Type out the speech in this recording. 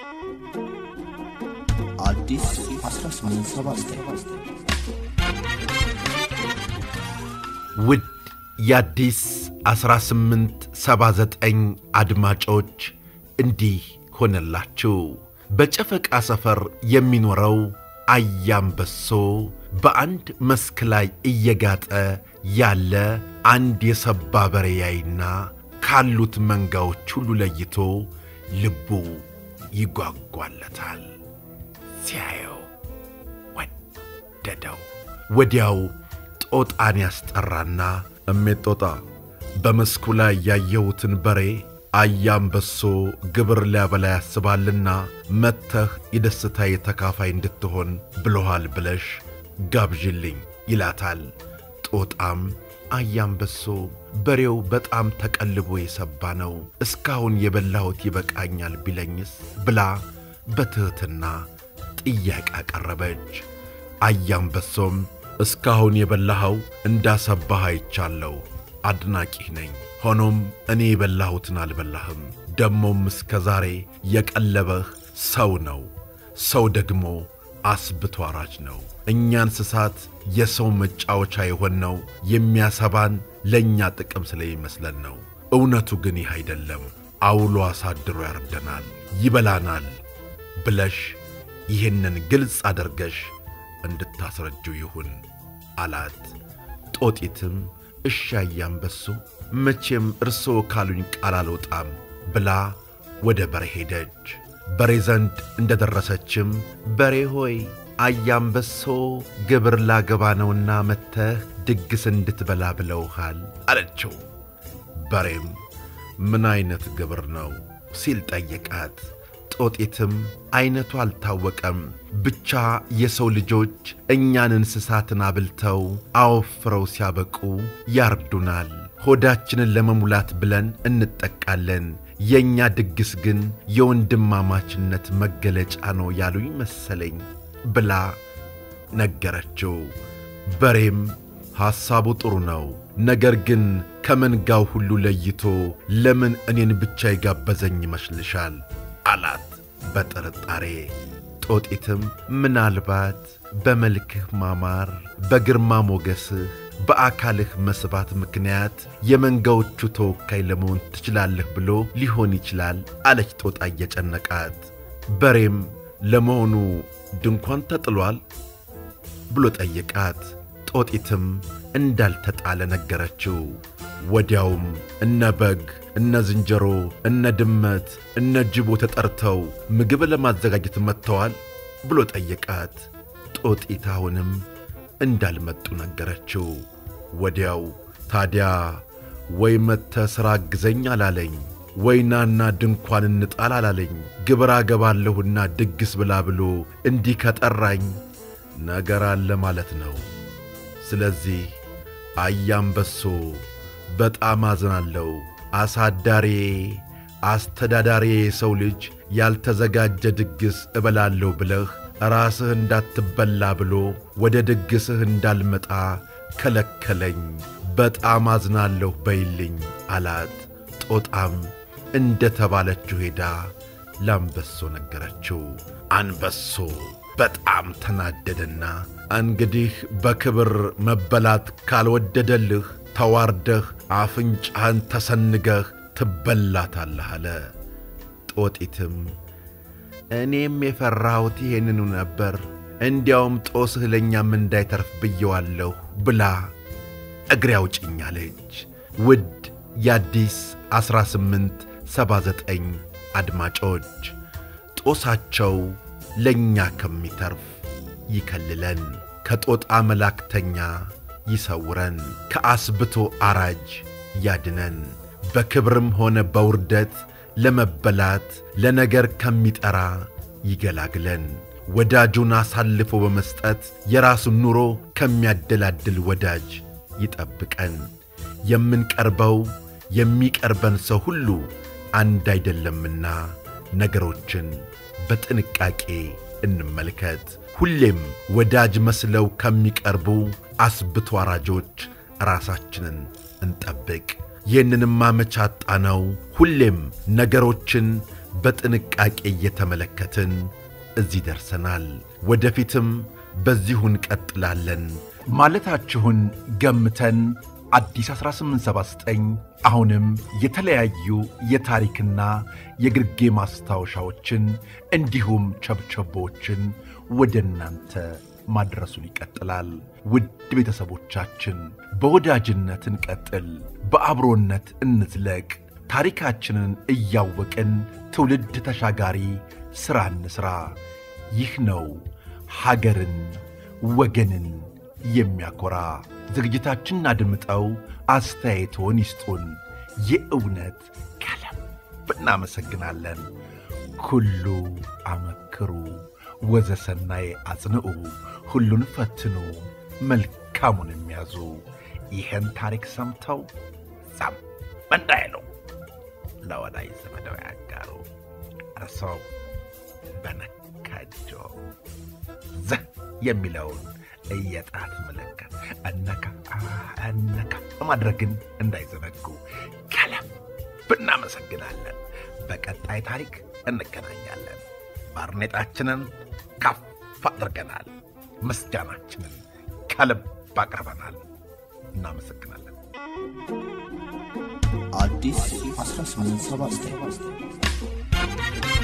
አዲስ 1879 ውድ የአዲስ 1879 አድማጮች እንዲህ ሆነላችሁ። በጨፈቃ ሰፈር የሚኖረው አያምበሶ በአንድ መስክ ላይ እየጋጠ ያለ አንድ የሰባ በሬ ያይና ካሉት መንጋዎች ሁሉ ለይቶ ልቡ ይጓጓለታል። ሲያየው ወደደው። ወዲያው ጦጣን ያስጠራና እሜት ጦጣ፣ በመስኩ ላይ ያየሁትን በሬ አያምበሶ ግብር ሊያበላ ያስባልና መጥተህ የደስታዬ ተካፋይ እንድትሆን ብሎሃል ብለሽ ጋብዥልኝ ይላታል። ጦጣም አያምበሶ በሬው በጣም ተቀልቦ የሰባ ነው፣ እስካሁን የበላሁት ይበቃኛል ቢለኝስ ብላ በትሕትና ጥያቄ አቀረበች። አያምበሶም እስካሁን የበላኸው እንዳሰባህ አይቻለሁ፣ አድናቂህ ነኝ። ሆኖም እኔ የበላሁትን አልበላህም። ደሞም እስከ ዛሬ የቀለበህ ሰው ነው። ሰው ደግሞ አስብቶ አራጅ ነው። እኛ እንስሳት የሰው መጫወቻ የሆነው የሚያሰባን ለእኛ ጥቅም ስለሚመስለን ነው። እውነቱ ግን ይህ አይደለም። አውሎ አሳድሮ ያርደናል፣ ይበላናል ብለሽ ይህንን ግልጽ አድርገሽ እንድታስረጅው ይሁን አላት። ጦጢትም እሺ አያምበሶ መቼም እርስዎ ካሉኝ ቃል አልወጣም ብላ ወደ በሬ ሄደች። በሬ ዘንድ እንደ ደረሰችም በሬ ሆይ አያምበሶ ግብር ላገባ ነውና መጥተህ ድግስ እንድትበላ ብለውሃል አለችው። በሬም ምን ዐይነት ግብር ነው ሲል ጠየቃት። ጦጢትም ዐይነቱ አልታወቀም፣ ብቻ የሰው ልጆች እኛን እንስሳትን አብልተው አወፍረው ሲያበቁ ያርዱናል። ሆዳችንን ለመሙላት ብለን እንጠቃለን። የእኛ ድግስ ግን የወንድማማችነት መገለጫ ነው ያሉኝ መሰለኝ ብላ ነገረችው። በሬም ሐሳቡ ጥሩ ነው፣ ነገር ግን ከመንጋው ሁሉ ለይቶ ለምን እኔን ብቻ የጋበዘኝ ይመስልሻል? አላት በጥርጣሬ። ጦጢትም ምናልባት በመልክህ ማማር፣ በግርማ ሞገስህ፣ በአካልህ መስባት ምክንያት የመንጋዎቹ ተወካይ ለመሆን ትችላለህ ብሎ ሊሆን ይችላል አለች ጦጣ እየጨነቃት። በሬም ለመሆኑ ድንኳን ተጥሏል ብሎ ጠየቃት። ጦጢትም እንዳልተጣለ ነገረችው። ወዲያውም እነ በግ፣ እነ ዝንጀሮ፣ እነ ድመት፣ እነ ጅቦ ተጠርተው ምግብ ለማዘጋጀት መጥተዋል ብሎ ጠየቃት። ጦጢት አሁንም እንዳልመጡ ነገረችው። ወዲያው ታዲያ ወይ መጥተ ሥራ አግዘኝ አላለኝ፣ ወይ ናና ድንኳን እንጣል አላለኝ፣ ግብር አገባለሁና ድግስ ብላ ብሎ እንዲህ ከጠራኝ ነገር አለ ማለት ነው። ስለዚህ አያምበሶ በጣም አዝናለሁ። አሳዳሬ አስተዳዳሪ የሰው ልጅ ያልተዘጋጀ ድግስ እበላለሁ ብለህ ራስህ እንዳትበላ ብሎ ወደ ድግስህ እንዳልመጣ ከለከለኝ። በጣም አዝናለሁ በይልኝ አላት። ጦጣም እንደ ተባለችው ሄዳ ለአንበሶ ነገረችው። አንበሶ በጣም ተናደደና እንግዲህ በክብር መበላት ካልወደደልህ ተዋርደህ አፍንጫህን ተሰንገህ ትበላታለህ አለ። ጦጢትም እኔም የፈራሁት ይሄንኑ ነበር፣ እንዲያውም ጦስህ ለእኛም እንዳይተርፍ ብየዋለሁ ብላ እግሬ አውጭኝ አለች። ውድ የአዲስ 1879 አድማጮች ጦሳቸው ለእኛ ከሚተርፍ ይከልለን፣ ከጦጣ መላእክተኛ ይሰውረን፣ ከአስብቶ አራጅ ያድነን፣ በክብርም ሆነ በውርደት ለመበላት ለነገር ከሚጠራ ይገላግለን፣ ወዳጁን አሳልፎ በመስጠት የራሱን ኑሮ ከሚያደላድል ወዳጅ ይጠብቀን። የምንቀርበው የሚቀርበን ሰው ሁሉ አንድ አይደለምና ነገሮችን በጥንቃቄ እንመልከት። ሁሌም ወዳጅ መስለው ከሚቀርቡ አስብቶ አራጆች ራሳችንን እንጠብቅ። ይህንንም አመቻጣ ነው። ሁሌም ነገሮችን በጥንቃቄ እየተመለከትን እዚህ ደርሰናል። ወደፊትም በዚሁ እንቀጥላለን ማለታችሁን ገምተን አዲስ 1879 አሁንም የተለያዩ የታሪክና የግርጌ ማስታወሻዎችን እንዲሁም ቸብቸቦችን ወደ እናንተ ማድረሱን ይቀጥላል። ውድ ቤተሰቦቻችን በወዳጅነት እንቀጥል፣ በአብሮነት እንዝለቅ። ታሪካችንን እያወቅን ትውልድ ተሻጋሪ ሥራ እንሥራ። ይህ ነው ሀገርን ወገንን የሚያኮራ። ዝግጅታችንን አድምጠው አስተያየቶን ይስጡን። የእውነት ከልብ እናመሰግናለን። ኩሉ አመክሩ ወዘሰናይ አጽንዑ፣ ሁሉን ፈትኑ መልካሙን የሚያዙ። ይህን ታሪክ ሰምተው ዛም እንዳይሉ ለወዳጅ ዘመደው ያጋሩ። እርሰው በነካጆ ዘህ የሚለውን የጣት ምልክት እነካ እነካ ማድረግን እንዳይዘነጉ ከልብ እናመሰግናለን። በቀጣይ ታሪክ እንገናኛለን። ባርኔጣችንን ከፍ አድርገናል። ምስጋናችንን ከልብ አቅርበናል። እናመሰግናለን። አዲስ 1879